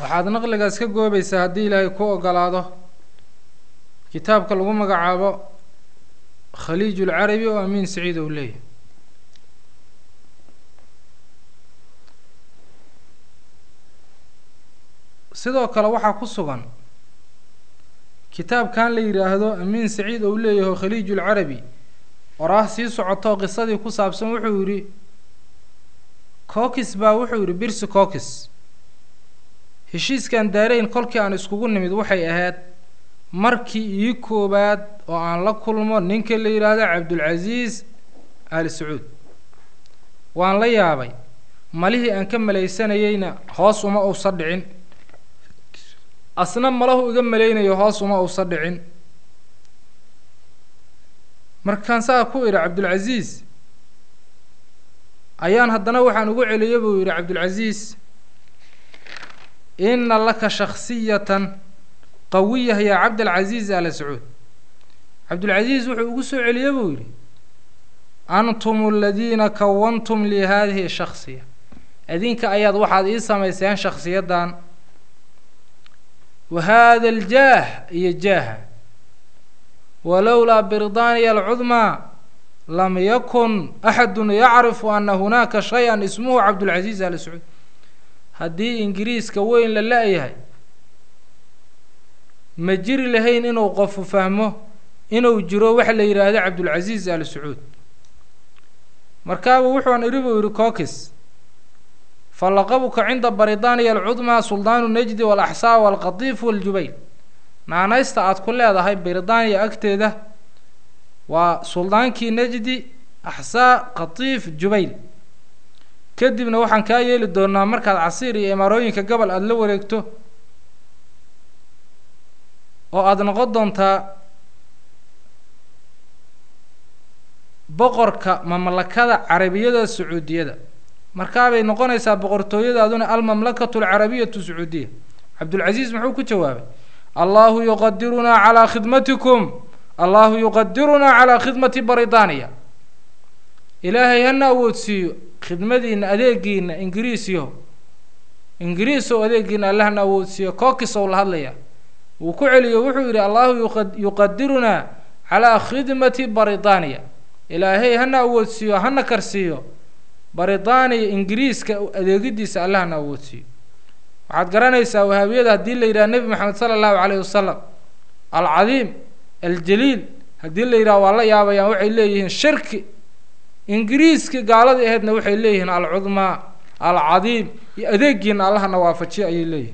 waxaad naqligaas ka goobaysaa haddii ilaahay ku ogolaado kitaabka lagu magacaabo khaliij ulcarabi oo amiin saciid ou leeyahy sidoo kale waxaa ku sugan kitaabkan la yidhaahdo amiin saciid ou leeyaho khaliij ulcarabi oraah sii socoto qisadii ku saabsan wuxuu yidhi cookis baa wuxuu yidhi birsi cookis heshiiskan daarayn kolkii aan iskugu nimid waxay ahayd markii ii koowaad oo aan la kulmo ninka la yidhaahdo cabdulcasiis ali sacuud waan la yaabay malihii aan ka malaysanayeyna hoos uma uusa dhicin asna malahu iga malaynayo hoos uma uusa dhicin markaan saa ku idhi cabdulcasiis ayaan haddana waxaan ugu celiya buu yidhi cabdulcasiis ina laka shaksiyatan qawiyah yaa cabdalcasiis ala sacuud cabdulcasiis wuxuu ugu soo celiye buu yidhi antum aladiina kawantum lii haadihi shaksiya idinka ayaad waxaad ii samayseen shaksiyaddan wa haada aljaah iyo jaaha walowlaa biridaaniya alcudmaa lam yakun axadun yacrifu ana hunaaka shay-an ismuhu cabdulcasiis ala sacuud haddii ingiriiska weyn la la-yahay ma jiri lahayn inuu qofu fahmo inuu jiro waxa la yidhaahdo cabdulcasiis al sacuud markaaba wuxuun idhi buu yidhi cookis falaqabuka cinda baridaniya alcudmaa suldaanu najdi walaxsaa walqatiif waljubayl naanaysta aada ku leedahay baridaniya agteeda waa suldaankii najdi axsaa qatiif jubayl kadibna waxaan kaa yeeli doonaa markaad casiir iyo imaarooyinka gobol aada la wareegto oo aada noqon doontaa boqorka mamlakada carabiyada sacuudiyada markaabay noqonaysaa boqortooyadaaduna almamlakatu alcarabiyatu sacuudiya cabdulcasiis muxuu ku jawaabay allahu yuqadirunaa calaa khidmatikum allahu yuqadirunaa calaa khidmati baridaniya ilaahay hana awoodsiiyo khidmadiina adeegiina ingiriisiyo ingiriisow adeegiina allahna awoodsiiyo cookisow la hadlaya wuu ku celiyo wuxuu yidhi allahu yuqadirunaa calaa khidmati baridaniya ilaahay hana awoodsiiyo hana karsiiyo baridaniya ingiriiska adeegidiisa allahna awoodsiiyo waxaad garanaysaa wahaabiyada haddii la yidhaha nebi maxamed sala allahu calayhi wasalam alcadiim aljaliil haddii la yidhaha waa la yaabayaan waxay leeyihiin shirki ingiriiska gaaladii ahaydna waxay leeyihiin alcudmaa alcadiim iyo adeegiina allahna waafajiyo ayay leeyihiin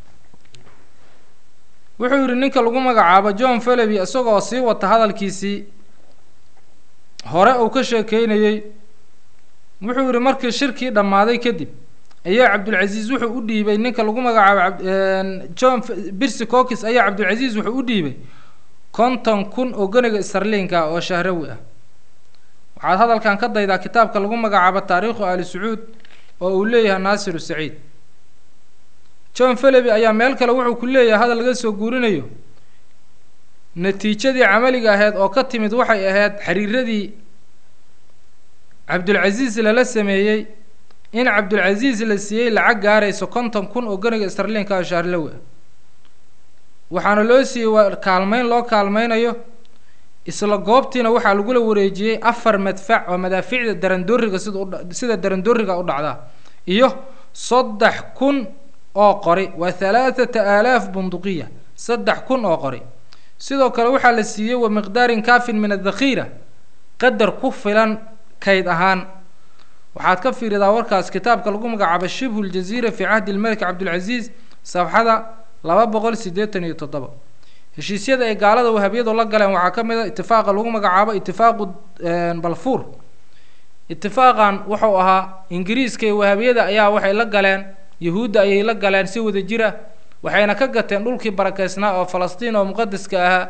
wuxuu yidhi ninka lagu magacaabo john feleby isagoo sii wata hadalkiisii hore uu ka sheekeynayey wuxuu yidhi markii shirkii dhammaaday kadib ayaa cabdulcasiis wuxuu u dhiibay ninka lagu magacaabo john birsi cookis ayaa cabdulcasiis wuxuu u dhiibay konton kun oo goniga sarliinka oo shahrawi ah waxaad hadalkan ka daydaa kitaabka lagu magacaabo taariikhu ali sacuud oo uu leeyahay naasiru saciid john feleby ayaa meel kale wuxuu ku leeyahay hadal laga soo guurinayo natiijadii camaliga ahayd oo ka timid waxay ahayd xiriiradii cabdulcasiis lala sameeyey in cabdulcasiis la siiyey lacag gaarayso konton kun oo goniga starliinka oo shaarlowi ah waxaana loo siiyey waa kaalmeyn loo kaalmeynayo isla goobtiina waxaa lagula wareejiyey afar madfac oo madaafiicda darandooriga sida u sida darandooriga u dhacdaa iyo saddex kun oo qori waa halaathata aalaaf bunduqiya saddex kun oo qori sidoo kale waxaa la siiyey wa miqdaarin kaafin min adakhiira qadar ku filan kayd ahaan waxaad ka fiiridaa warkaas kitaabka lagu magacaabo shibhu ljaziira fii cahdi lmelik cabdilcasiis safxada laba boqol siddeetan iyo toddoba heshiisyada ay gaalada wahabiyadu la galeen waxaa ka mid a itifaaqa lagu magacaabo itifaaqu balfuur itifaaqan wuxuu ahaa ingiriiska iyo wahabiyada ayaa waxay la galeen yahuudda ayay la galeen si wada jir ah waxayna ka gateen dhulkii barakeysnaa oo falastiin oo muqadaska ahaa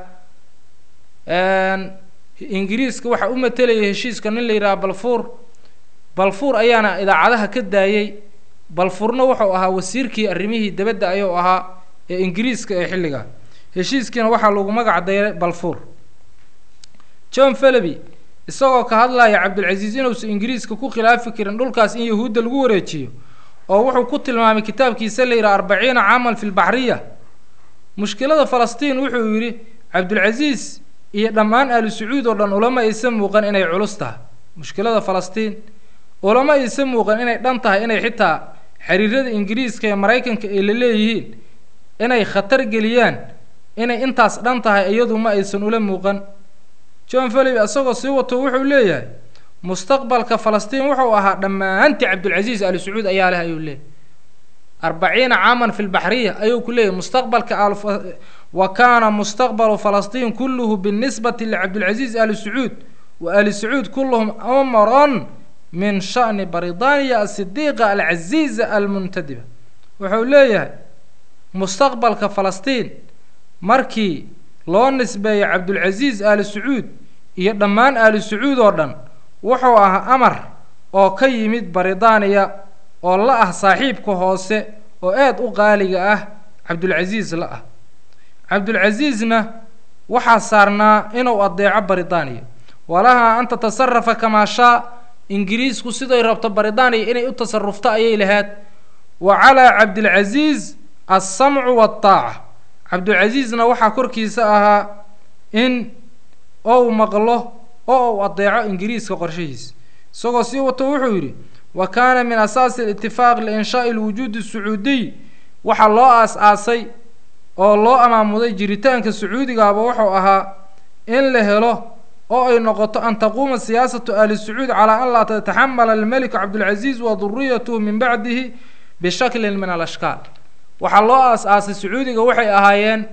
ingiriiska waxaa u matelaya heshiiska nin la yidhaha balfuur balfuur ayaana idaacadaha ka daayey balfuurna wuxuu ahaa wasiirkii arrimihii debadda ayuu ahaa ee ingiriiska ee xilliga heshiiskiina waxaa lagu magac dayray balfuur john feleby isagoo ka hadlaya cabdilcasiis inuusan ingiriiska ku khilaafi karin dhulkaas in yahuudda lagu wareejiyo oo wuxuu ku tilmaamay kitaabkiisa la yidhaha arbaciina caaman fi lbaxriya mushkilada falastiin wuxuu yidhi cabdulcasiis iyo dhammaan ahlu sacuud oo dhan ulama aysa muuqan inay culus tahay mushkilada falastiin ulama aysa muuqan inay dhan tahay inay xitaa xiriirada ingiriiska ee maraykanka ay la leeyihiin inay khatar geliyaan inay intaas dhan tahay iyadu ma aysan ula muuqan john philip isagoo sii wato wuxuu leeyahay mustaqbalka falastiin wuxuu ahaa dhammaantii cabdulcasiis ali sacuud ayaa leh ayuu leeyahy arbaciina caaman fi lbaxriya ayuu ku leeyahy mustaqbalka wa kaana mustaqbalu falastiin kulluhu binisbati licabdilcasiis ali sacuud wa ali sacuud kulluhum amron min sha'ni baridaniya asidiiqa alcaziiza almuntadiba wuxuu leeyahay mustaqbalka falastiin markii loo nisbeeyay cabdulcasiis ali sacuud iyo dhammaan ali sacuud oo dhan wuxuu ahaa amar oo ka yimid baridaniya oo la ah saaxiibka hoose oo aad u qaaliga ah cabdulcasiis la ah cabdulcasiisna waxaa saarnaa inuu adeeco baridaniya walahaa an tatasarafa kamaa shaa ingiriisku siday rabto baridaniya inay u tasarufto ayay lahayd wa calaa cabdilcasiis alsamcu waataaca cabdulcasiisna waxaa korkiisa ahaa in ou maqlo oo uu adeeco ingiriiska qorshahiisa isagoo sii wato wuxuu yidhi wa kaana min asaasi alitifaaq liinshaai alwujuudi asacuudiy waxaa loo aas-aasay oo loo amaamuday jiritaanka sacuudigaaba wuxuu ahaa in la helo oo ay noqoto an taquuma siyaasatu ahli sacuud calaa an laa tataxamala almeliku cabdulcasiis wa duriyatuhu min bacdihi bishaklin min alashkaal waxaa loo aas-aasay sacuudiga waxay ahaayeen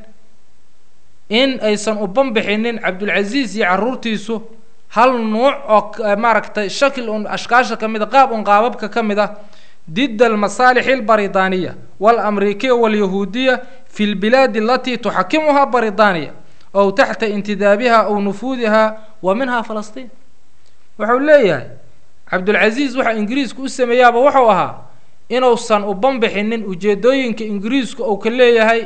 in aysan u banbixinin cabdulcasiis iyo carruurtiisu hal nuuc oo maaragtay shakil un ashkaasha ka mid a qaab un qaababka ka mid ah dida almasaalixi albaridaniya waalamrikiya walyahuudiya fi lbilaadi alatii tuxakimuhaa baridaniya ow taxta intidaabiha aw nufuudiha wa minha falastiin wuxuu leeyahay cabdulcasiis waxa ingiriisku u sameeyaaba wuxuu ahaa inuusan u banbixinin ujeedooyinka ingiriisku uu ka leeyahay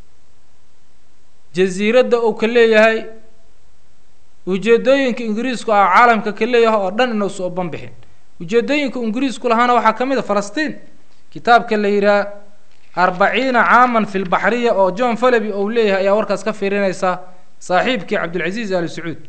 jasiiradda uu ka leeyahay ujeedooyinka ingiriisku ah caalamka ka leeyahay oo dhan inuusan u banbixin ujeedooyinka ingiriisku lahaana waxaa ka mid a falastiin kitaabka la yidhaha arbaciina caaman fi lbaxriya oo john falaby ou leeyahay ayaa warkaas ka fiirinaysa saaxiibkii cabdulcasiis ali sacuud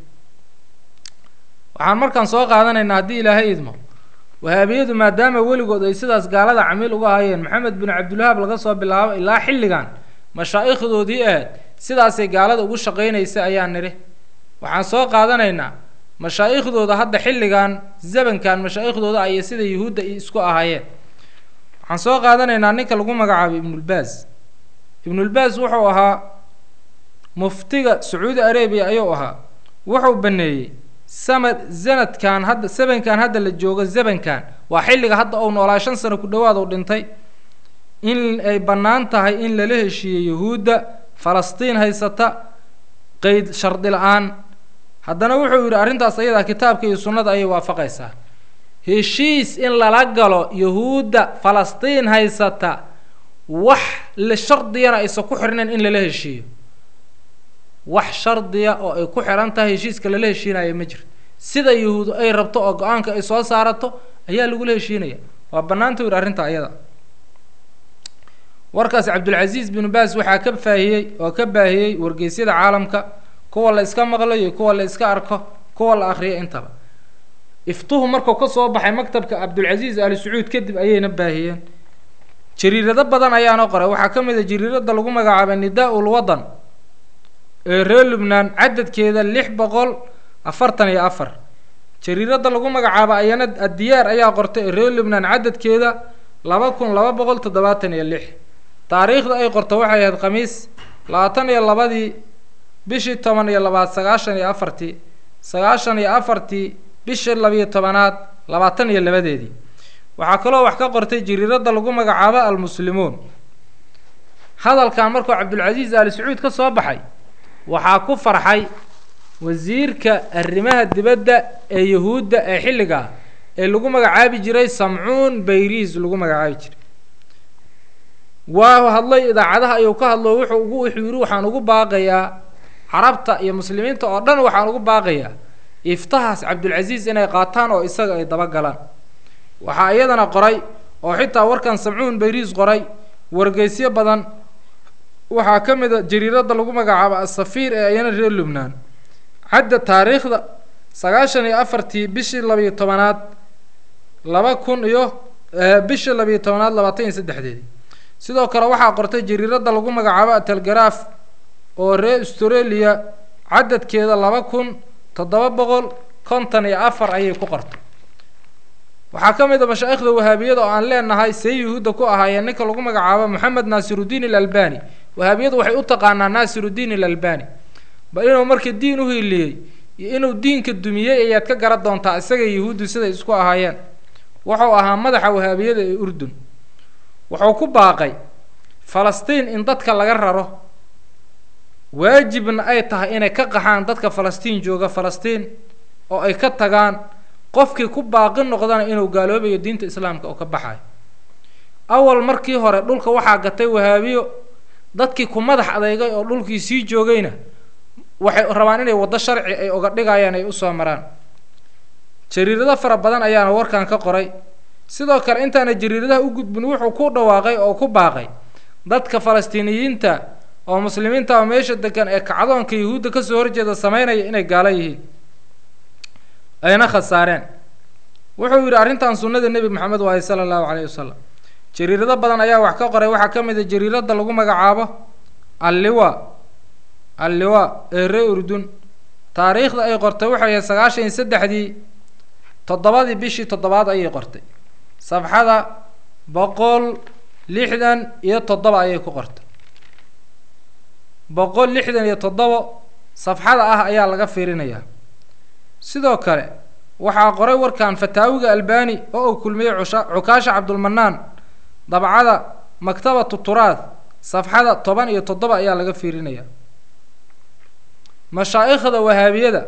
waxaan markaan soo qaadanaynaa haddii ilaahay idmo wahaabiyadu maadaama weligood ay sidaas gaalada camiil uga hayeen maxamed bin cabdilwahaab laga soo bilaabo ilaa xilligan mashaa'ikhdoodii ahayd sidaasay gaalada ugu shaqaynaysa ayaan nidhi waxaan soo qaadanaynaa mashaaikhdooda hadda xilligan zamankan mashaaikhdooda ayay sida yuhuudda isku ahaayeen waxaan soo qaadanaynaa ninka lagu magacaabay ibnulbaas ibnulbaas wuxuu ahaa muftiga sacuudi arabiya ayuu ahaa wuxuu baneeyey samad sanadkan hadda zamankan hadda la joogo zamankan waa xilliga hadda ou noolaa shan sano ku dhowaad uu dhintay in ay bannaan tahay in lala heshiiyey yuhuudda falastiin haysata qeyd shardi la-aan haddana wuxuu yidhi arrintaas ayadaa kitaabka iyo sunnada ayay waafaqaysaa heshiis in lala galo yuhuudda falastiin haysata wax la shardiyana aysan ku xirnayn in lala heshiiyo wax shardiya oo ay ku xihan tahay heshiiska lala heshiinaya ma jirto sida yuhuud ay rabto oo go-aanka ay soo saarato ayaa lagula heshiinaya waa bannaanta yidhi arrinta ayada warkaas cabdulcasiis binu baas waxaa ka faahiyey oo ka baahiyey wargeysyada caalamka kuwa la iska maqlayo kuwa la iska arko kuwa la akriyo intaba iftuhu markuu ka soo baxay maktabka cabdulcasiis ali sacuud kadib ayayna baahiyeen jariirado badan ayaana qoray waxaa ka mid a jariirada lagu magacaabay nidaa-ul wadan ee reer lubnaan cadadkeeda lix boqol afartan iyo afar jariirada lagu magacaabo ayana addiyaar ayaa qortay ee reer lubnaan cadadkeeda laba kun laba boqol toddobaatan iyo lix taariikhda ay qorto waxay ahayd khamiis labaatan iyo labadii bishii toban iyo labaad sagaashan iyo afartii sagaashan iyo afartii bishii labiyo tobanaad labaatan iyo labadeedii waxaa kaloo wax ka qortay jariirada lagu magacaabo almuslimuun hadalkan markuu cabdulcasiis ali sacuud ka soo baxay waxaa ku farxay wasiirka arrimaha dibadda ee yuhuudda ee xilligaa ee lagu magacaabi jiray samcuun bayriis lagu magacaabi jiray waa hadlay idaacadaha ayuu ka hadlo wuxuu ugu wuxuu yidhi waxaan ugu baaqayaa carabta iyo muslimiinta oo dhan waxaan ugu baaqayaa iftahaas cabdulcasiis inay qaataan oo isaga ay daba galaan waxaa iyadana qoray oo xitaa warkan samcuun bayriis qoray wargeysyo badan waxaa ka mid a jariiradda lagu magacaabo asafiir ee ayana reer lubnaan cadda taariikhda sagaashan iyo afartii bishii labiyo tobanaad laba kun iyo bishii labiyo tobanaad labaatan iyo saddexdeedii sidoo kale waxaa qortay jariiradda lagu magacaabo atelgaraaf oo reer australia cadadkeeda laba kun toddoba boqol konton iyo afar ayay ku qortay waxaa ka mid a mashaa'ikhda wahaabiyada oo aan leenahay see yuhuudda ku ahaayeen ninka lagu magacaabo moxamed naasirudiin ilalbani wahaabiyadu waxay u taqaanaa naasirudiin ilalbani bal inuu marka diin u hiiliyey iyo inuu diinka dumiyey ayaad ka garan doontaa isaga yuhuuddu siday isku ahaayeen wuxuu ahaa madaxa wahaabiyada ee urdun wuxuu ku baaqay falastiin in dadka laga raro waajibna ay tahay inay ka qaxaan dadka falastiin jooga falastiin oo ay ka tagaan qofkii ku baaqi noqdana inuu gaaloobayo diinta islaamka oo ka baxayo awal markii hore dhulka waxaa gatay wahaabiyo dadkii ku madax adeygay oo dhulkii sii joogayna waxay rabaan inay waddo sharci ay oga dhigayaan ay usoo maraan jariirado fara badan ayaana warkan ka qoray sidoo kale intaana jariiradaha u gudbin wuxuu ku dhawaaqay oo ku baaqay dadka falastiiniyiinta oo muslimiinta oo meesha degan ee kacdoonka yuhuudda kasoo horjeeda sameynaya inay gaalo yihiin ayna khasaareen wuxuu yidhi arrintan sunnada nebi maxamed waaye sala allahu caleyhi wasalam jariirado badan ayaa wax ka qoray waxaa ka mid a jariiradda lagu magacaabo alliwa alliwa ee ree urdun taariikhda ay qortay waxay ahayd sagaashan iyo saddexdii toddobadii bishii toddobaad ayay qortay safxada boqol lixdan iyo toddoba ayay ku qortay boqol lixdan iyo toddobo safxada ah ayaa laga fiirinayaa sidoo kale waxaa qoray warkan fataawiga albani oo uu kulmiyey cusha cukaasha cabdulmanaan dabcada maktabatu turaad safxada toban iyo toddoba ayaa laga fiirinayaa mashaa'ikhda wahaabiyada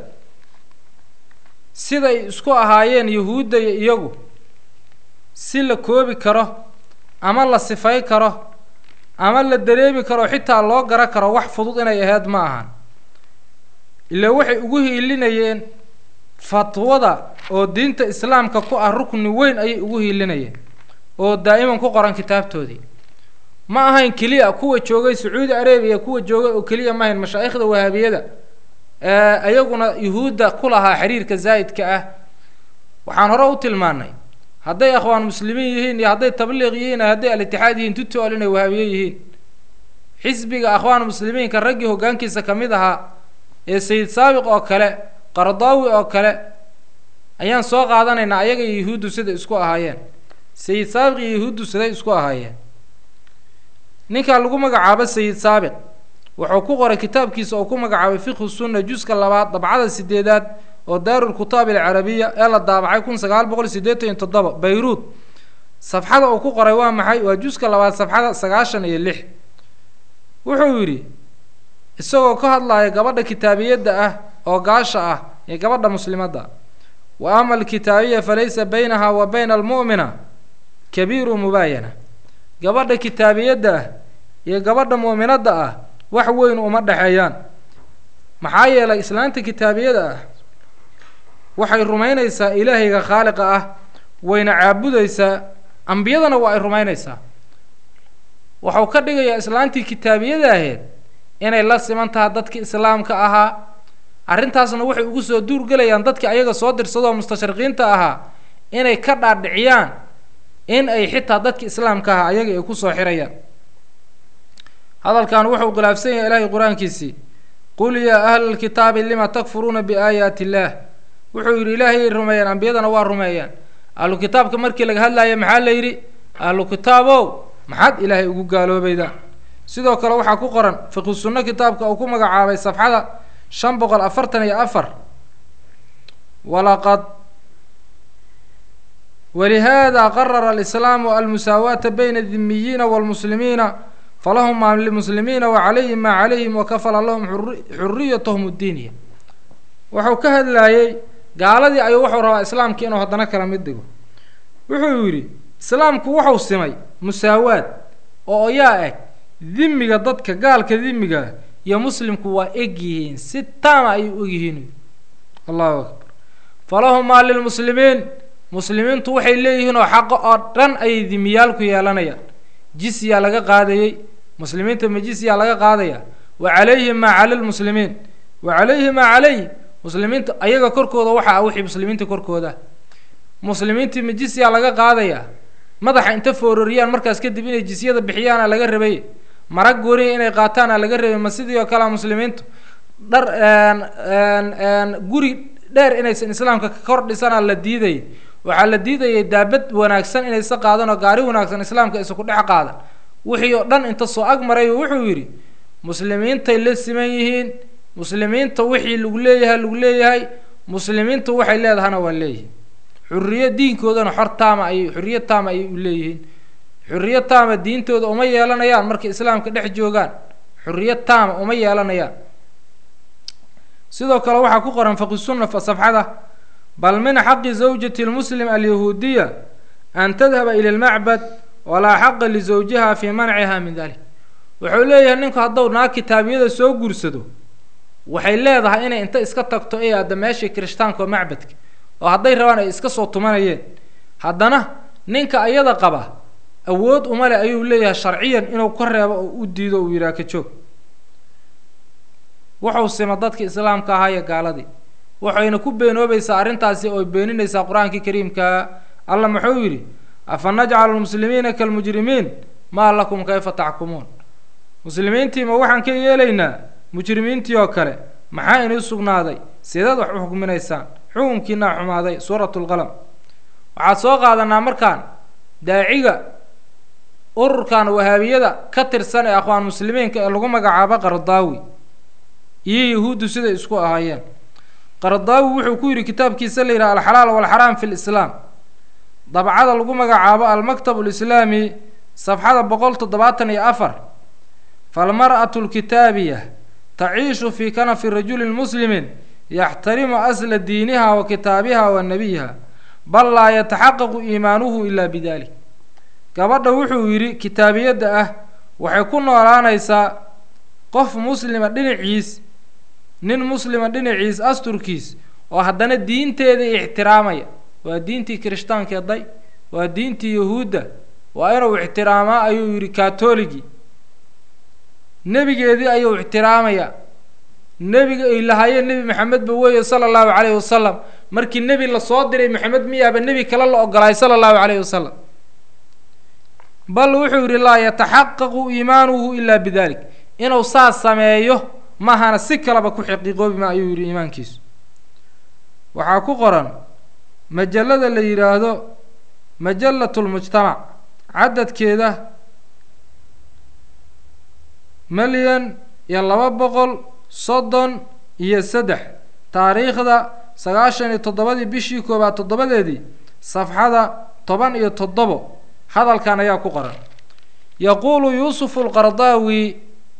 siday isku ahaayeen yuhuudda iyo iyagu si la koobi karo ama la sifay karo ama la dareemi karo xitaa loo gara karo wax fudud inay ahayd ma ahan ilaa waxay ugu hiilinayeen fatwada oo diinta islaamka ku ah rukni weyn ayay ugu hiilinayeen oo daa'iman ku qoran kitaabtoodii ma ahayn keliya kuwa joogay sacuudi arabiya kuwa joogay oo keliya ma ahayn mashaa'ikhda wahaabiyada ee ayaguna yuhuudda ku lahaa xiriirka zaa'idka ah waxaan hore u tilmaanay hadday akhwaan muslimiin yihiin iyo hadday tabliiq yihiin iyo hadday al-itixaad yihiin tutool inay wahaabiye yihiin xisbiga akhwaan muslimiinka raggii hoggaankiisa ka mid ahaa ee sayid saabiq oo kale qardaawi oo kale ayaan soo qaadanaynaa ayaga iyo yuhuuddu siday isku ahaayeen sayid saabiq iyo yuhuuddu siday isku ahaayeen ninkaa lagu magacaabo sayid saabiq wuxuu ku qoray kitaabkiisa oo ku magacaabay fiqhu sunna juska labaad dabcada sideedaad oo daarul kutaab alcarabiya ee la daabacay kun sagaal boqol siddeetan iyo toddoba bayruud safxada uu ku qoray waa maxay waa juska labaad safxada sagaashan iyo lix wuxuu yidhi isagoo ka hadlaya gabadha kitaabiyadda ah oo gaasha ah ee gabadha muslimadda wa ama alkitaabiya falaysa baynaha wa bayna almu'mina kabiiru mubaayana gabadha kitaabiyadda ah iyo gabadha mu'minadda ah wax weyn uma dhexeeyaan maxaa yeelay islaanta kitaabiyada ah waxay rumaynaysaa ilaahayga khaaliqa ah wayna caabudaysaa ambiyadana waa ay rumaynaysaa wuxuu ka dhigayaa islaantii kitaabiyada aheed inay la siman taha dadkii islaamka ahaa arrintaasna waxay ugu soo duurgelayaan dadkii ayaga soo dirsadoo mustashriqiinta ahaa inay ka dhaadhiciyaan in ay xitaa dadki islaamka ahaa ayaga ay kusoo xirayaan hadalkan wuxuu khilaafsan yahay ilaahay qur-aankiisii qul yaa ahla lkitaabi lima takfuruuna biaayaati illaah wuxuu yidhi ilaahayay rumeeyeen ambiyadana waa rumeeyeen ahlu kitaabka markii laga hadlaaya maxaa la yidhi ahlu kitaabow maxaad ilaahay ugu gaaloobayda sidoo kale waxaa ku qoran fiqhu sunno kitaabka uu ku magacaabay safxada shan boqol afartan iyo afar walaqad walihaada qarara alislaamu almusaawaata bayna adimiyiina waalmuslimiina falahum maa limuslimiina wacalayhim maa calayhim wakafala lahum xuriyatahum addiiniya wuxuu ka hadlaayey gaaladii ayuu wuxuu rabaa islaamkii inuu haddana kala mid dhigo wuxuu yidhi islaamku wuxuu simay musaawaad oo yaa eg dimiga dadka gaalka dimiga iyo muslimku waa eg yihiin si taama ayay u eg yihiin allahu akbar falahum maa lilmuslimiin muslimiintu waxay leeyihiin oo xaqo oo dhan ayay dimiyaalku yeelanayaan jisyaa laga qaadayey muslimiinta ma jisyaa laga qaadaya wa calayhi maa cala lmuslimiin wa calayhi maa calayh muslimiinta ayaga korkooda waxa ah wixii muslimiinta korkooda muslimiintii ma jisyaa laga qaadaya madaxa inta foororiyaan markaas kadib inay jisyada bixiyaana laga rabay marag gooniya inay qaataana laga rabay ma sidii oo kalea muslimiintu dhar guri dheer inaysan islaamka ka kor dhisana la diidayay waxaa la diidayay daabad wanaagsan inaysa qaadan oo gaari wanaagsan islaamka isa ku dhex qaadan wixii oo dhan inta soo ag maray wuxuu yidhi muslimiintay la siman yihiin muslimiinta wixii lagu leeyahay lagu leeyahay muslimiintu waxay leedahana waa leeyihiin xuriyo diinkoodana xor taama ayay xuriyo taama ayay u leeyihiin xuriyo taama diintooda uma yeelanayaan markay islaamka dhex joogaan xuriyo taama uma yeelanayaan sidoo kale waxaa ku qoran faqisunna fa safxada bal min xaqi zawjati lmuslim alyahuudiya an tadhaba ila lmacbad walaa xaqa lisawjiha fii manciha min dalik wuxuu leeyahay ninku hadduu naag kitaabiyada soo guursado waxay leedahay inay inta iska tagto ay aadda meeshii kirishtaanka oo macbadka oo hadday rabaan ay iska soo tumanayeen haddana ninka ayada qaba awood uma leh ayuu leeyahay sharciyan inuu ka reebo oo u diido uu yidhaha ka joog wuxuu sima dadka islaamka ahaa iyo gaaladii waxayna ku beenoobaysaa arrintaasi oo beeninaysaa qur-aankii kariimkaa alla muxuu yidhi afa najcalu lmuslimiina kalmujrimiin maa lakum kayfa taxkumuun muslimiintii ma waxaan ka yeelaynaa mujrimiintii oo kale maxaa inuu sugnaaday sideed wax u xukminaysaan xukunkiinaa xumaaday suuratu lqalam waxaad soo qaadanaa markaan daaciga ururkan wahaabiyada ka tirsan ee akhwaan muslimiinka ee lagu magacaabo qardaawi iyo yahuuddu siday isku ahaayeen qardaawi wuxuu ku yidhi kitaabkiisa la yidhaha alxalaal walxaraam fi lislaam dabcada lagu magacaabo almaktab alislaami safxada boqol toddobaatan iyo afar falmar'atu lkitaabiya taciishu fii kanafi rajulin muslimin yaxtarimu asla diiniha wa kitaabiha wa nabiyiha bal laa yataxaqaqu iimaanuhu ilaa bidalik gabadha wuxuu yidhi kitaabiyadda ah waxay ku noolaanaysaa qof muslima dhinaciis nin muslima dhinaciis asturkiis oo haddana diinteeda ixtiraamaya waa diintii kirishtaankeeday waa diintii yahuudda waa inuu ixtiraamaa ayuu yidhi katoligi nebigeedii ayuu ixtiraamaya nebiga ay lahaayeen nebi maxamedba weeye sala allahu calayhi wasalam markii nebi lasoo diray maxamed miyaaba nebi kale la ogolaay sala allahu calayhi wasalam bal wuxuu yidhi laa yataxaqaqu iimaanuhu ilaa bidalik inuu saas sameeyo mahana si kaleba ku xaqiiqoobi ma ayuu yidhi iimaankiisu waxaa ku qoran majallada la yidhaahdo majallat lmujtamac cadadkeeda milyan iyo laba boqol soddon iyo saddex taariikhda sagaashan iyo toddobadii bishii koobaad toddobadeedii safxada toban iyo toddobo hadalkan ayaa ku qoran yaquulu yuusufu alqardaawi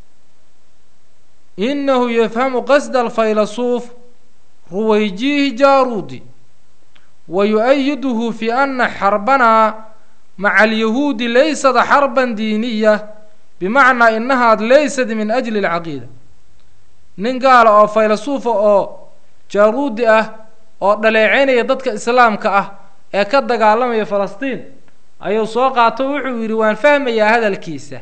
inahu yafhamu qasda alfaylasuuf ruwayjihi jaaruudi wa yu-ayiduhu fi ana xarbana maca alyahuudi laysad xarban diiniya bimacnaa inahaad laysad min ajli alcaqiida nin gaala oo faylasuufa oo jaaruudi ah oo dhaleeceynaya dadka islaamka ah ee ka dagaalamaya falastiin ayuu soo qaato wuxuu yidhi waan fahmayaa hadalkiisa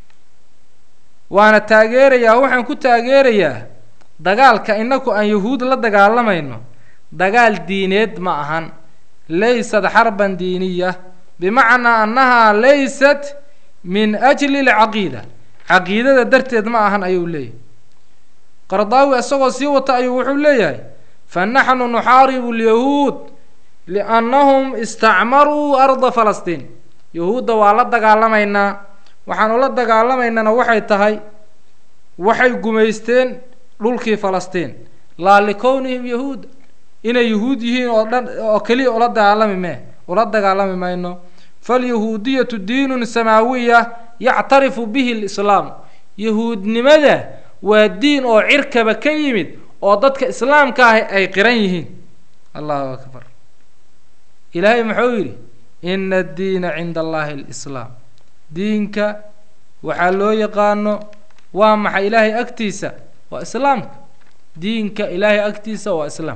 waana taageerayaa waxaan ku taageerayaa dagaalka inaku aan yahuud la dagaalamayno dagaal diineed ma ahan laysad xarban diiniya bimacnaa annahaa laysat min ajli alcaqiida caqiidada darteed ma ahan ayuu leeyahay qardaawi isagoo sii wata ayuu wuxuu leeyahay fa naxnu nuxaaribu alyahuud liannahum istacmaruu arda falastiin yahuudda waa la dagaalamaynaa waxaanu la dagaalamaynana waxay tahay waxay gumaysteen dhulkii falastiin laa likownihim yahuuda inay yahuud yihiin oo dhan oo keliya ula dagaalami mee ula dagaalami mayno falyahuudiyatu diinun samaawiya yactarifu bihi lislaam yahuudnimada waa diin oo cirkaba ka yimid oo dadka islaamka ah ay qiran yihiin allahu akbar ilaahay muxuu yidhi ina addiina cinda allahi alislaam diinka waxaa loo yaqaano waa maxay ilaahay agtiisa waa islaamka diinka ilaahay agtiisa waa islaam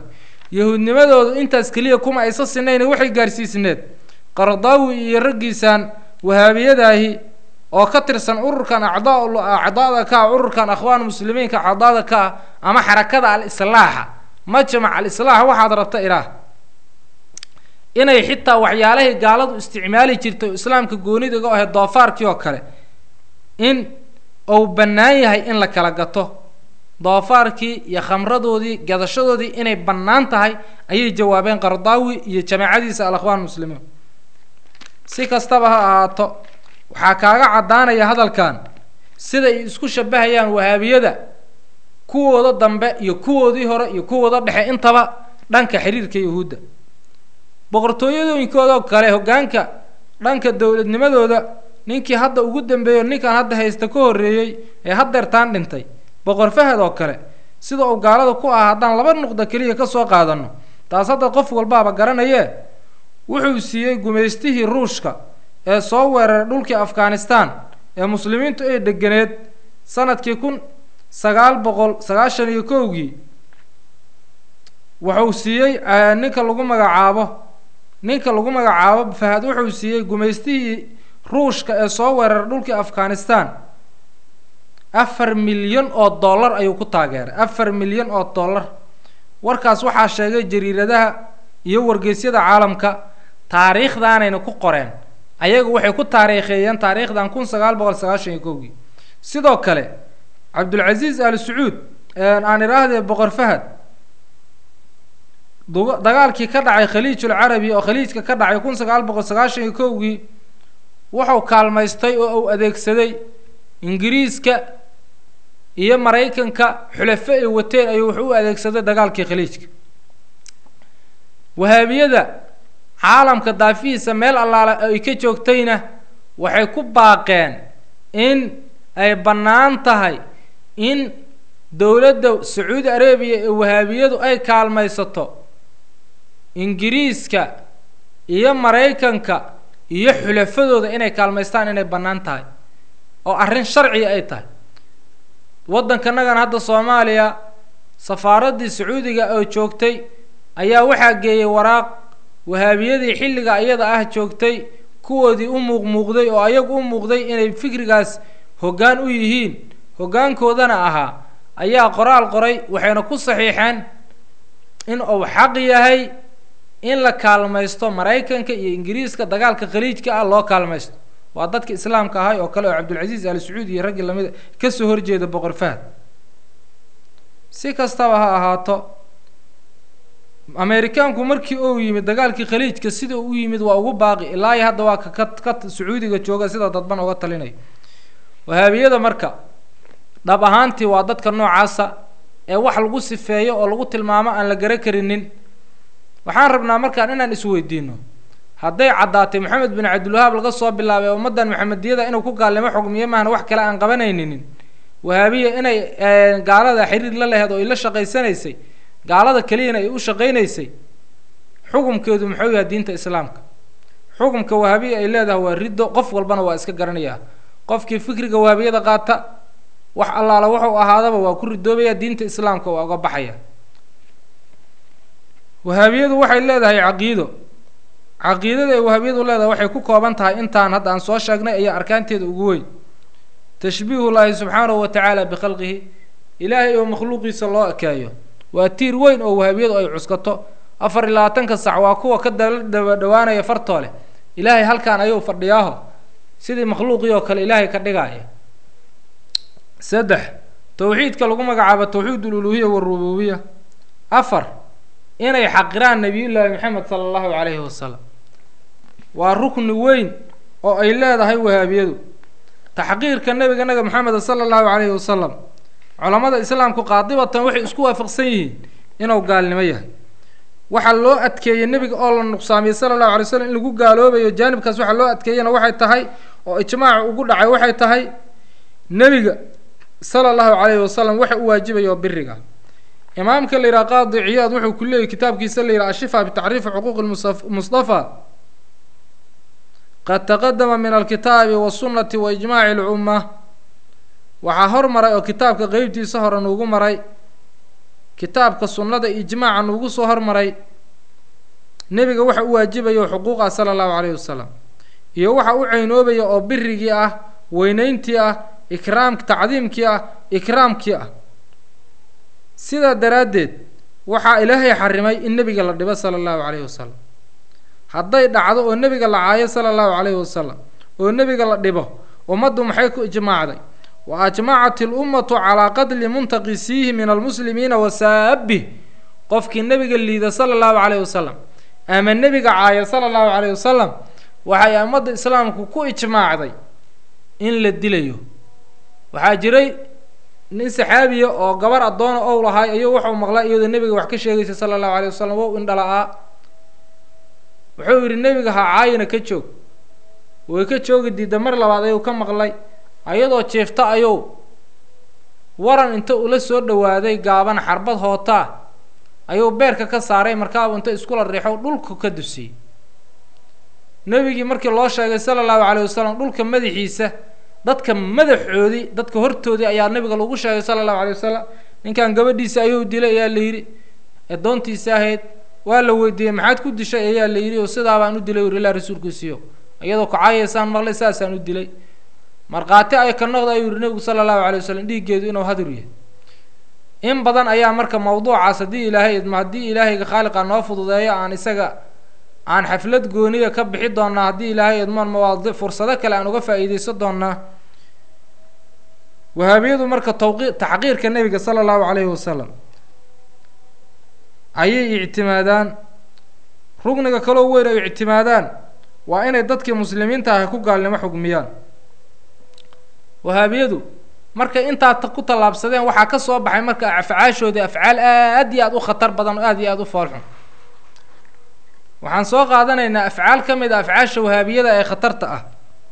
yahuudnimadoodu intaas keliya kuma aysa sinayna waxay gaarsiisneed qardaawi iyo raggiisaan wahaabiyadaahi oo ka tirsan ururkan acdaa acdaada ka ah ururkan akhwaan muslimiinka acdaada ka ah ama xarakada al-islaaxa majmac al-islaax waxaad rabta ilaah inay xitaa waxyaalahay gaaladu isticmaali jirtay oo islaamka goonidaga ahe doofaarkii oo kale in uu bannaan yahay in la kala gato doofaarkii iyo khamradoodii gadashadoodii inay bannaan tahay ayay jawaabeen qardaawi iyo jamaacadiisa al-akhwaan muslimiin si kastaba ha ahaato waxaa kaaga caddaanaya hadalkan siday isku shabahayaan wahaabiyada kuwooda dambe iyo kuwoodii hore iyo kuwooda dhexe intaba dhanka xiriirka yahuudda boqortooyadooyinkoodoo kale hoggaanka dhanka dowladnimadooda ninkii hadda ugu dambeeyo ninkan hadda haysta ka horreeyey ee haddeertaan dhintay boqor fahad oo kale sida uu gaalada ku ah haddaan laba nuqda keliya ka soo qaadanno taas hadda qof walbaaba garanayee wuxuu siiyey gumaystihii ruushka ee soo weeraray dhulkii afghanistan ee muslimiintu ay deganeed sanadkii kun sagaal boqol sagaashan iyo kowgii wuxuu siiyey ninka lagu magacaabo ninka lagu magacaabo fahad wuxuu siiyey gumaystihii ruushka ee soo weeraray dhulkii afghanistan afar milyan oo dollar ayuu ku taageeray afar milyan oo dollar warkaas waxaa sheegay jariiradaha iyo wargeysyada caalamka taariikhdaanayna ku qoreen ayagu waxay ku taariikheeyeen taariikhdan kun sagaal boqol sagaashan iyo kowgii sidoo kale cabdulcasiis al sacuud aan idhaahdee boqor fahad dagaalkii ka dhacay khaliijul carabi oo khaliijka ka dhacay kun sagaal boqol sagaashan iyo kowgii wuxuu kaalmaystay oo uu adeegsaday ingiriiska iyo maraykanka xulafo ay wateen ayuu wuxuu u adeegsaday dagaalkii khaliijka wahaabiyada caalamka daafihiisa meel allaale ay ka joogtayna waxay ku baaqeen in ay bannaan tahay in dowladda sacuudi arabiya ee wahaabiyadu ay kaalmaysato ingiriiska iyo maraykanka iyo xulafadooda inay kaalmaystaan inay bannaan tahay oo arrin sharciga ay tahay waddankanagana hadda soomaaliya safaaraddii sacuudiga oo joogtay ayaa waxaa geeyey waraaq wahaabiyadii xilliga iyada ah joogtay kuwoodii u muuqmuuqday oo ayagu u muuqday inay fikrigaas hoggaan u yihiin hoggaankoodana ahaa ayaa qoraal qoray waxayna ku saxiixeen in uu xaq yahay in la kaalmaysto maraykanka iyo ingiriiska dagaalka khaliijka ah loo kaalmaysto waa dadka islaamka ahay oo kale oo cabdulcasiis al sacuud iyo raggii lamida kasoo horjeeda boqor fahad si kastaba ha ahaato ameerikaanku markii uu yimid dagaalkii khaliijka sida u yimid waa ugu baaqi ilaa iyo hadda waa ka ka sacuudiga jooga sida dadban uga talinayo wahaabiyada marka dhab ahaantii waa dadka noocaasa ee wax lagu sifeeyo oo lagu tilmaamo aan la gara karinin waxaan rabnaa markaan inaan isweydiino hadday caddaatay maxamed bin cabdilwahaab laga soo bilaabay ummaddan maxamediyada inuu ku gaalnimo xugmiyo maahna wax kale aan qabanaynin wahaabiya inay gaalada xiriir la laheed oo ay la shaqaysanaysay gaalada keliyana ay u shaqaynaysay xukumkeedu muxuu yahay diinta islaamka xukumka wahaabiya ay leedahay waa riddo qof walbana waa iska garanayaa qofkii fikriga wahaabiyada qaata wax allaala wuxuu ahaadaba waa ku ridoobaya diinta islaamka waa uga baxaya wahaabiyadu waxay leedahay caqiido caqiidada ay wahaabiyadu leedahay waxay ku kooban tahay intaan hadda aan soo sheegnay ayaa arkaanteeda ugu weyn tashbiihu llaahi subxaanahu wa tacaala bikhalqihi ilaahay oo makhluuqiisa loo ekeeyo waa tiir weyn oo wahaabiyadu ay cuskato afar iyo labaatanka sac waa kuwa ka dala daba dhawaanaya fartooleh ilaahay halkaan ayuu fadhiyaaho sidii makhluuqii oo kale ilaahay ka dhigaaya saddex towxiidka lagu magacaabo towxiid ululuhiya warububiya afar inay xaqiraan nabiyullaahi maxamed sala allahu calayhi wasalam waa rukni weyn oo ay leedahay wahaabiyadu taxqiirka nabiga naga maxameda sala allahu calayhi wasalam culammada islaamku qaadibatan waxay isku waafaqsan yihiin inuu gaalnimo yahay waxaa loo adkeeyey nebiga oo la nuqsaamiyey sala allahu alay slam in lagu gaaloobayo jaanibkaas waxaa loo adkeeyena waxay tahay oo ijmaaca ugu dhacay waxay tahay nebiga sala allahu calayhi wasalam waxa u waajibayo biriga imaamka la yidhaha qaadi ciyaad wuxuu ku leeyay kitaabkiisa la yidhaha ashifa bitacriifi xuquuqi mustafa qad taqadama min alkitaabi wasunnati wa ijmaaci alcumma waxaa hormaray oo kitaabka qeybtiisa hore nuugu maray kitaabka sunnada ijmaaca nuugu soo hormaray nebiga waxa u waajibayo xuquuq ah sala allahu calayhi wasalam iyo waxa u ceynoobaya oo birigii ah weyneyntii ah ikraam tacdiimkii ah ikraamkii ah sidaa daraaddeed waxaa ilaahay xarimay in nebiga la dhibo sala allahu calayhi wasalam hadday dhacdo oo nebiga la caayo sala allahu calayhi wasalam oo nebiga la dhibo ummaddu maxay ku ijmaacday wa ajmacat ilummatu calaa qatli muntaqisiihi min almuslimiina wa saabih qofkii nebiga liida sala allahu calayhi wasalam ama nebiga caaya sala allahu calayhi wasalam waxay ummadda islaamku ku ijmaacday in la dilayo waxaa jiray nin saxaabiya oo gabar addoona ow lahay ayuu wuxuu maqlay iyadoo nebiga wax ka sheegaysa sala allahu calayh wasalam wow indhala-aa wuxuu yidhi nebiga ha caayina ka joog way ka joogi diidda mar labaad ayuu ka maqlay ayadoo jeefta ayuu waran inta ula soo dhowaaday gaaban xarbad hootaa ayuu beerka ka saaray markaabu inta iskula riixo dhulka ka dusiyey nebigii markii loo sheegay sala allahu calayh wasalam dhulka madaxiisa dadka madaxoodii dadka hortoodii ayaa nabiga lagu sheegay sala allahu alay wasalam ninkan gabadhiisa ayuu dilay ayaa la yidhi addoontiisa ahayd waa la weydiiyey maxaad ku dishay ayaa la yidhi oo sidaa baan u dilay ur ilaa rasuulkiisiyo iyadoo kacayaysaan maqlay saasaan u dilay markhaati ay ka noqda ayuu yihi nebigu sala allahu alay wasalam dhiiggeedu inuu hadur yahay in badan ayaa marka mawduucaas haddii ilaahay idmo haddii ilaahayga khaaliqa noo fududeeyo aan isaga aan xaflad gooniya ka bixi doonaa haddii ilaahay idmoon mawaadi fursado kale aan uga faa'iideysan doonaa wahaabiyadu marka tawqi taxqiirka nebiga sala allahu calayhi wasalam ayay ictimaadaan rugniga kaloo weyn ay ictimaadaan waa inay dadkii muslimiinta ah ku gaalnimo xugmiyaan wahaabiyadu markay intaa ku tallaabsadeen waxaa ka soo baxay marka afcaashoodii afcaal aad iyo aada u khatar badan oo aad iyo aada u foolxun waxaan soo qaadanaynaa afcaal ka mid a afcaasha wahaabiyada ee khatarta ah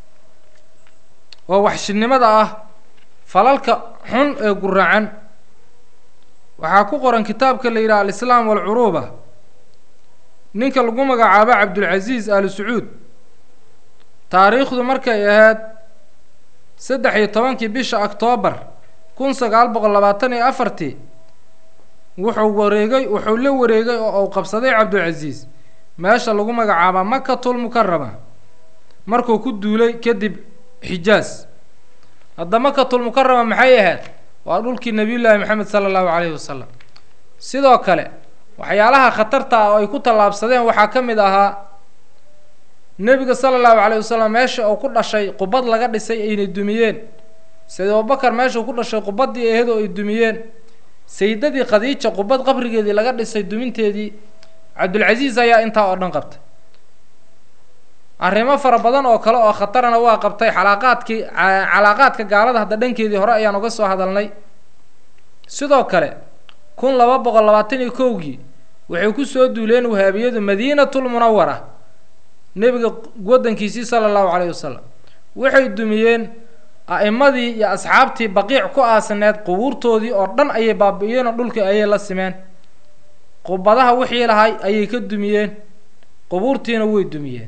oo waxshinimada ah falalka xun ee guracan waxaa ku qoran kitaabka la yidhaha alislaam walcuruuba ninka lagu magacaabo cabdulcasiis ali sacuud taariikhdu markay ahayd saddex iyo tobankii bisha octoobar kun sagaal boqol labaatan iyo afartii wuxuu wareegay wuxuu la wareegay oo uu qabsaday cabdulcasiis meesha lagu magacaaba makatul mukarama markuu ku duulay kadib xijaas hadda makatul mukarama maxay ahayd waa dhulkii nabiyullaahi maxamed sala allahu calayhi wasalam sidoo kale waxyaalaha khatarta ah oo ay ku tallaabsadeen waxaa ka mid ahaa nebiga sala allahu calayhi wasalam meesha uu ku dhashay qubad laga dhisay aynay dumiyeen sayid abubakar meeshuu ku dhashay qubaddii ahayd oo ay dumiyeen sayidadii khadiija qubad qabrigeedii laga dhisay duminteedii cabdulcasiis ayaa intaa oo dhan qabtay arrimo fara badan oo kale oo khatarana waa qabtay xalaaqaadkii calaaqaadka gaalada hadda dhankeedii hore ayaan uga soo hadalnay sidoo kale kun laba boqol labaatan iyo kowgii waxay ku soo duuleen wahaabiyadu madiinatul munawara nebiga waddankiisii sala allahu calayhi wasalam waxay dumiyeen a'imadii iyo asxaabtii baqiic ku aasneed qubuurtoodii oo dhan ayay baabi'iyeen oo dhulkii ayay la simeen qubadaha wixii lahay ayay ka dumiyeen qubuurtiina way dumiyeen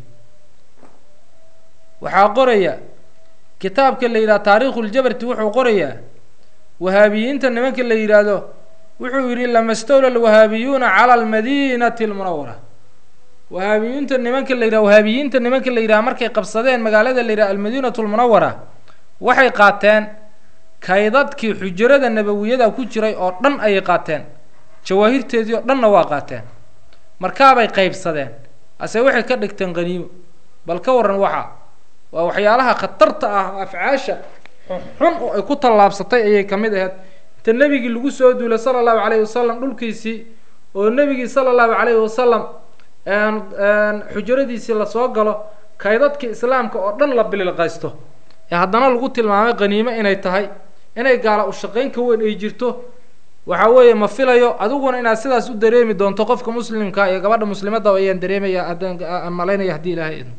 waxaa qoraya kitaabka la yidhaha taariikhuljabarti wuxuu qorayaa wahaabiyiinta nimanka la yidhaahdo wuxuu yidhi lama stawla alwahaabiyuuna cala almadiinati almunawara wahaabiyiinta nimanka la yidhaha wahaabiyiinta nimanka la yidhaha markay qabsadeen magaalada la yidhaha almadiinatu almunawara waxay qaateen kaydadkii xujurada nabawiyada ku jiray oo dhan ayay qaateen jawaahirteedii oo dhanna waa qaateen markaabay qaybsadeen ase waxay ka dhigteen qaniimo bal ka waran waxa waa waxyaalaha khatarta ah afcaasha xun oo ay ku tallaabsatay ayay ka mid ahayd inta nebigii lagu soo duulay sala allahu calayhi wasalam dhulkiisii oo nebigii sala allahu calayhi wasalam xujuradiisii lasoo galo kaydadkii islaamka oo dhan la bililqaysto ee haddana lagu tilmaamay qaniimo inay tahay inay gaala ushaqayn ka weyn ay jirto waxa weeye ma filayo adiguna inaad sidaas u dareemi doonto qofka muslimka iyo gabadha muslimadda ayaan dareemaya adaan malaynaya haddii ilaahay idmo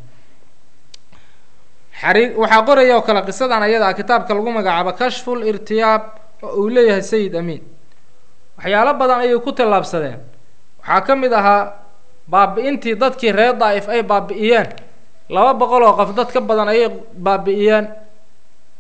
xari waxaa qoraya oo kale qisadan ayada ah kitaabka lagu magacaabo kashful irtiyaab oo uu leeyahay sayid amiin waxyaalo badan ayay ku tallaabsadeen waxaa ka mid ahaa baabi-intii dadkii reer daa'if ay baabi'iyeen laba boqol oo qof dad ka badan ayay baabi'iyeen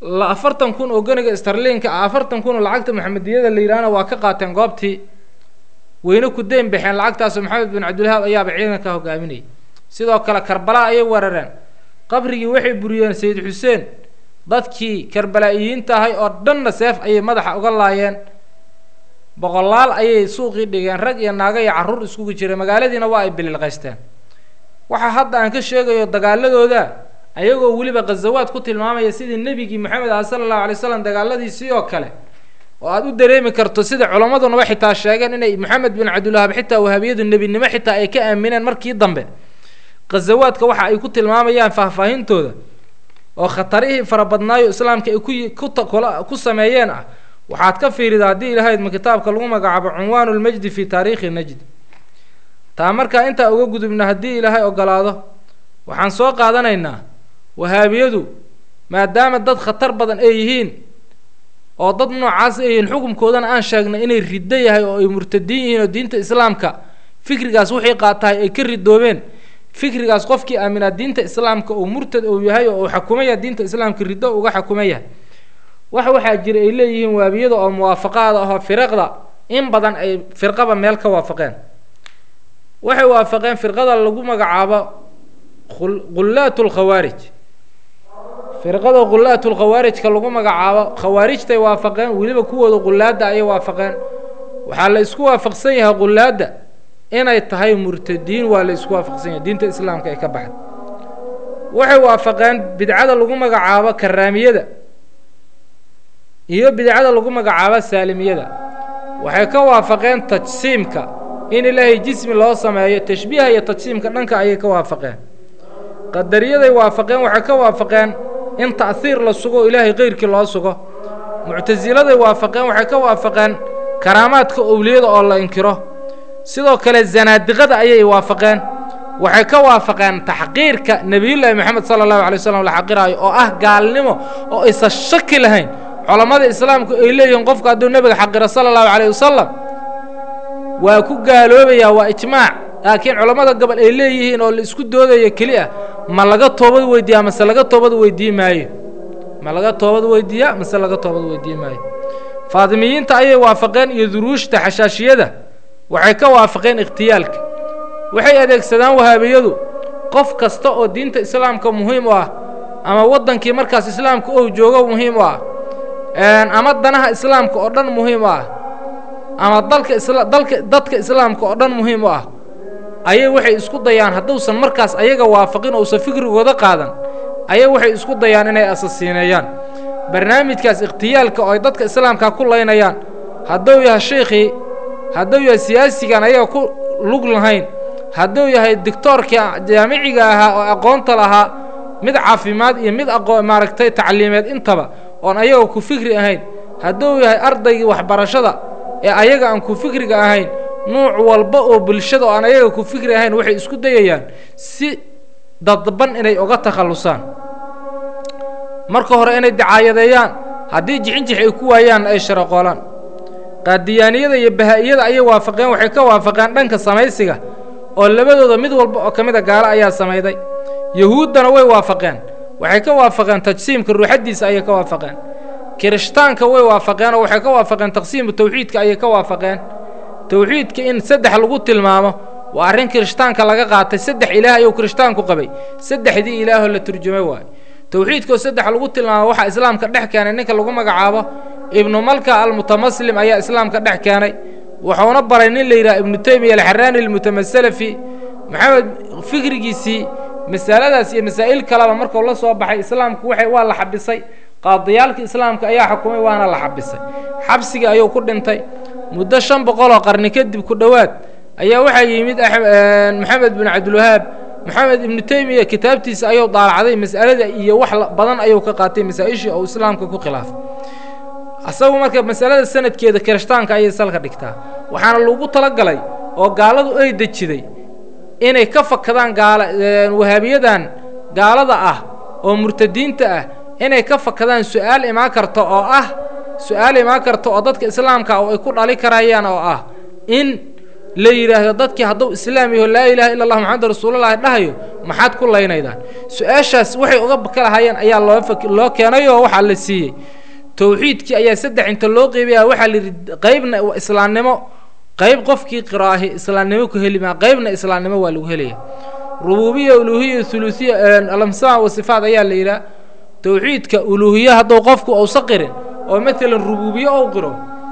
la afartan kun oo geniga starliinka ah afartan kun oo lacagta maxamediyada la yidhaahna waa ka qaateen goobtii weyne ku deyn baxeen lacagtaasoo maxamed bin cabdilwahaab ayaaba ciidanka hogaaminayay sidoo kale karbala ayay weerareen qabrigii waxay buriyeen sayid xuseen dadkii karbalaa'iyiinta ahay oo dhanna seef ayay madaxa uga laayeen boqolaal ayay suuqii dhigeen rag iyo naago iyo carruur iskugu jiray magaaladiina waa ay bililqaysteen waxaa hadda aan ka sheegayo dagaaladooda ayagoo weliba khazawaad ku tilmaamaya sidii nebigii maxamed ah sala allahu alay slam dagaaladiisii oo kale oo aada u dareemi karto sida culammadunaba xitaa sheegeen inay maxamed bin cabdilwahaab xitaa wahaabiyadu nebinimo xitaa ay ka aamineen markii dambe khazawaadka waxa ay ku tilmaamayaan faahfaahintooda oo khatarihii farabadnaayo islaamka ay ku ku sameeyeen ah waxaad ka fiirida haddii ilahaydma kitaabka lagu magacaabo cunwaanu lmajdi fi taariikhi najd taa markaa intaa uga gudubna haddii ilaahay ogolaado waxaan soo qaadanaynaa wahaabiyadu maadaama dad khatar badan ay yihiin oo dad noocaas ay yihiin xukunkoodana aan sheegnay inay riddo yahay oo ay murtadiin yihiin oo diinta islaamka fikrigaas wixii qaatahay ay ka ridoobeen fikrigaas qofkii aaminaa diinta islaamka uu murtad uu yahay oo uu xakumaya diinta islaamka riddo uga xakuma yahay wax waxaa jira ay leeyihiin waabiyada oo muwaafaqaada ahoo firaqda in badan ay firqaba meel ka waafaqeen waxay waafaqeen firqada lagu magacaabo ghullaat lkhawaarij firqada ghullaat lkhawaarijka lagu magacaabo khawaarijtay waafaqeen weliba kuwooda ghullaadda ayay waafaqeen waxaa la isku waafaqsan yahay ghullaadda inay tahay murtadiin waa la isku waafaqsan yahay diinta islaamka ay ka baxda waxay waafaqeen bidcada lagu magacaabo karaamiyada iyo bidcada lagu magacaabo saalimiyada waxay ka waafaqeen tajsiimka in ilaahay jismi loo sameeyo tashbiiha iyo tajsiimka dhanka ayay ka waafaqeen qadariyaday waafaqeen waxay ka waafaqeen in ta'hiir la sugo ilaahay keyrkii loo sugo muctasiladay waafaqeen waxay ka waafaqeen karaamaadka owliyada oo la inkiro sidoo kale zanaadiqada ayay waafaqeen waxay ka waafaqeen taxqiirka nebiyullaahi moxamed sala allahu alay waslam la xaqiraayo oo ah gaalnimo oo aysan shaki lahayn culammada islaamku ay leeyihiin qofku hadduu nebiga xaqiro sala allahu calayh wasalam waa ku gaaloobayaa waa ijmaac laakiin culammada gobol ay leeyihiin oo la isku doodaya keli ah ma laga toobad weydiiyaa mase laga toobad weydiin maayo ma laga toobad weydiiyaa mase laga toobad weydiin maayo faadimiyiinta ayay waafaqeen iyo duruushta xashaashiyada waxay ka waafaqeen ikhtiyaalka waxay adeegsadaan wahaabiyadu qof kasta oo diinta islaamka muhiim u ah ama waddankii markaas islaamka ou joogo muhiim u ah ama danaha islaamka oo dhan muhiim u ah ama dalka isla dalka dadka islaamka oo dhan muhiim u ah ayay waxay isku dayaan hadduusan markaas ayaga waafaqin ousan fikrigooda qaadan ayay waxay isku dayaan inay asasiineeyaan barnaamijkaas ikhtiyaalka oo ay dadka islaamka ku laynayaan hadduu yahay sheikhii hadduu yahay siyaasigan ayaga ku lug lahayn hadduu yahay dictoorkii jaamiciga ahaa oo aqoonta lahaa mid caafimaad iyo mid aqoo maaragtay tacliimeed intaba oon ayaga ku fikri ahayn hadduu yahay ardaygii waxbarashada ee ayaga aan ku fikriga ahayn nuuc walba oo bulshada oo aan ayaga ku fikri ahayn waxay isku dayayaan si dadban inay uga takhallusaan marka hore inay dacaayadeeyaan haddii jixinjix ay ku waayaanna ay sharaqoolaan qaadiyaaniyada iyo bahaa-iyada ayay waafaqeen waxay ka waafaqeen dhanka samaysiga oo labadooda mid walba oo ka mid a gaalo ayaa samayday yahuuddana way waafaqeen waxay ka waafaqeen tajsiimka ruuxaddiisa ayay ka waafaqeen kirishtaanka way waafaqeen oo waxay ka waafaqeen taqsiimu tawxiidka ayay ka waafaqeen tawxiidka in saddex lagu tilmaamo waa arrin kirishtaanka laga qaatay saddex ilaah ayuu kirishtaanku qabay saddexdii ilaahoo la turjumay waayo tawxiidkoo saddex lagu tilmaamo waxaa islaamka dhex keenay ninka lagu magacaabo ibnu malka almutamaslim ayaa islaamka dhex keenay wuxuuna baray nin la yidhaha ibnu teymiya alxaraani almutamasalafi maxamed fikrigiisii masaladaas iyo masaa'il kaleba markuu la soo baxay islaamku waxay waa la xabisay qaadiyaalka islaamka ayaa xukumay waana la xabisay xabsigii ayuu ku dhintay muddo shan boqoloo qarni kadib ku dhowaad ayaa waxaa yimid maxamed bin cabdilwahaab maxamed ibnu teymiya kitaabtiisa ayuu daalacday mas'alada iyo wax badan ayuu ka qaatay masaa-ishii oo islaamka ku khilaafay asagu marka masalada sanadkeeda kirishtaanka ayay salka dhigtaa waxaana lagu talagalay oo gaaladu ay dejiday inay ka fakadaan gaala wahaabiyadan gaalada ah oo murtadiinta ah inay ka fakadaan su-aal imaan karta oo ah su-aal imaan karta oo dadka islaamka oo ay ku dhali karayaan oo ah in la yidhaahdo dadkii hadduu islaam yaho laa ilaaha illa allah maxamed rasuulullahi dhahayo maxaad ku laynaydaan su-aashaas waxay uga kalahayeen ayaa loo loo keenay oo waxaa la siiyey towxiidkii ayaa saddex inta loo qeybaya waxaa la yidhi qeybna islaamnimo qeyb qofkii qiraahi islaamnimo ku heli maa qeybna islaamnimo waa lagu helaya rubuubiya uluuhiya huluusiya alamsama wa sifaat ayaa la yidhaha towxiidka uluuhiye hadduu qofku uusa qirin oo maalan rubuubiye ou qiro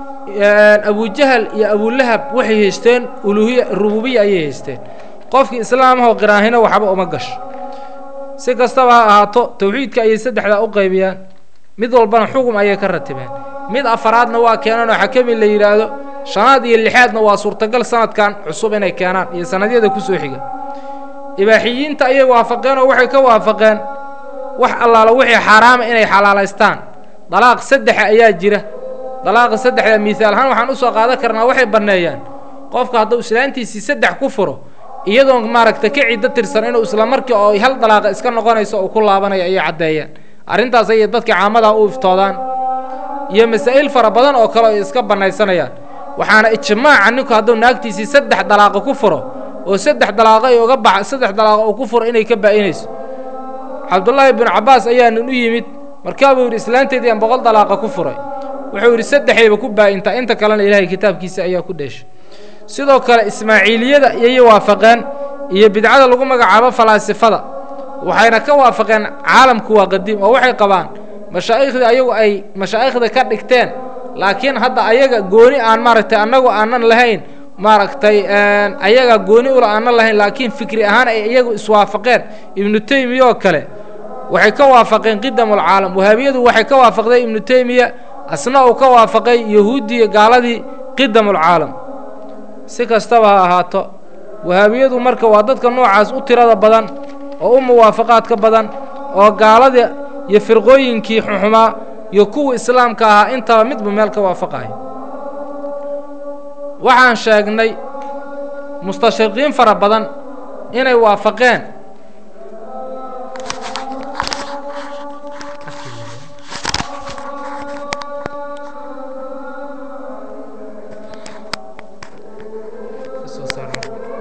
abujahal iyo abulahab waxay haysteen uluuhiya rubuubiya ayay haysteen qofkii islaamahoo qiraahina waxba uma gasho si kastaba ha ahaato towxiidka ayay saddexdaa u qaybiyaan mid walbana xugum ayay ka ratibeen mid afaraadna waa keenaan oo xakami la yidhaahdo shanaad iyo lixaadna waa suurtagal sanadkan cusub inay keenaan iyo sanadyada kusoo xiga ibaaxiyiinta ayay waafaqeen oo waxay ka waafaqeen wax allaala wixii xaaraama inay xalaalaystaan dalaaq saddexa ayaa jira dalaaqa saddexda miihaal ahaan waxaan usoo qaadan karnaa waxay banneeyaan qofka hadduu islaantiisii saddex ku furo iyadoon maaragta ka ciddo tirsan inuu isla markii oo hal dalaaqa iska noqonayso uu ku laabanayo ayay caddeeyeen arrintaas ayay dadka caamadaa u iftoodaan iyo masaa'il fara badan oo kale ay iska bannaysanayaan waxaana ijmaaca ninku hadduu naagtiisii saddex dalaaqa ku furo oo saddex dalaaqa ay uga bax saddex dalaaqa uu ku furo inay ka baa'inayso cabdullaahi binu cabbaas ayaa nin u yimid markaabuu yidhi islaanteedii aan boqol dalaaqa ku furay wuxuu yidhi saddexayba ku baa'intaa inta kalena ilaahay kitaabkiisa ayaa ku dheeshay sidoo kale ismaaciiliyada ayay waafaqeen iyo bidcada lagu magacaabo falaasifada waxayna ka waafaqeen caalamku waa qadiim oo waxay qabaan mashaa'iikhdii ayagu ay mashaa'ikhda ka dhigteen laakiin hadda ayaga gooni aan maaragtay annagu aanan lahayn maaragtay ayaga gooni ula aanan lahayn laakiin fikri ahaan ay iyagu iswaafaqeen ibnu teymiya oo kale waxay ka waafaqeen qidamulcaalam wahaabiyadu waxay ka waafaqday ibnu teymiya asna uu ka waafaqay yahuuddii gaaladii qidamulcaalam si kastaba ha ahaato wahaabiyadu marka waa dadka noocaas u tirada badan oo u muwaafaqaadka badan oo gaaladii iyo firqooyinkii xuxumaa iyo kuwii islaamka ahaa intaba midba meel ka waafaqaya waxaan sheegnay mustashriqiin fara badan inay waafaqeen